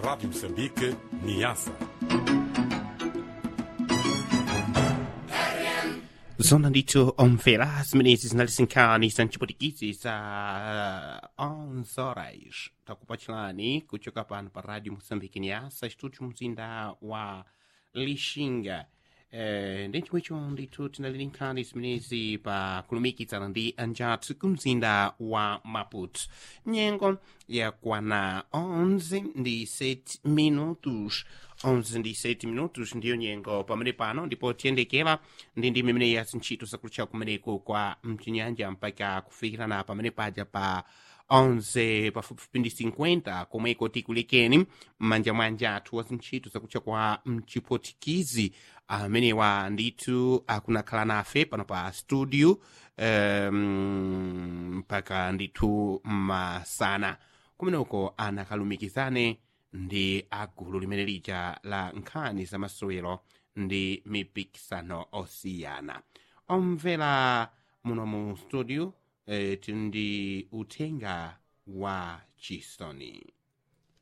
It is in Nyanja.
Rádio Moçambique, Niassa. zona ndithu omvera zimenezi zinalisinkhani za mchiputikisi za 11 horas takupachilani kuchoka pano pa radio moçambique niasa estúdio mzinda wa lixinga Eh, ndi chomwecho ndithu tinalilinkhani zimenezi pa kulumikizana ndi anjathu kumzinda wa maputo nyengo yakwana 11 ndi 7 minutos 11 ndi 7 minutos ndiyo nyengo pamene pano ndipo tiyendekera ndi ndi mimene ya zintchito zakutcha kumeneko kwa mchinyanja mpaka kufikirana pamene paja pa 11 pafupifupi ndi 50 komweko tikulekeni m'manja mwanja athu wa zintchito zakutcha kwa mchipotikizi amenewa ndithu akunakhala nafe pano pa studio um, mpaka ndithu masana kumeneko anakalumikizane ndi agulu limene lija la nkhani za masewero ndi mipikisano osiyana omvera muno mu studio eh, tindi uthenga wa chisoni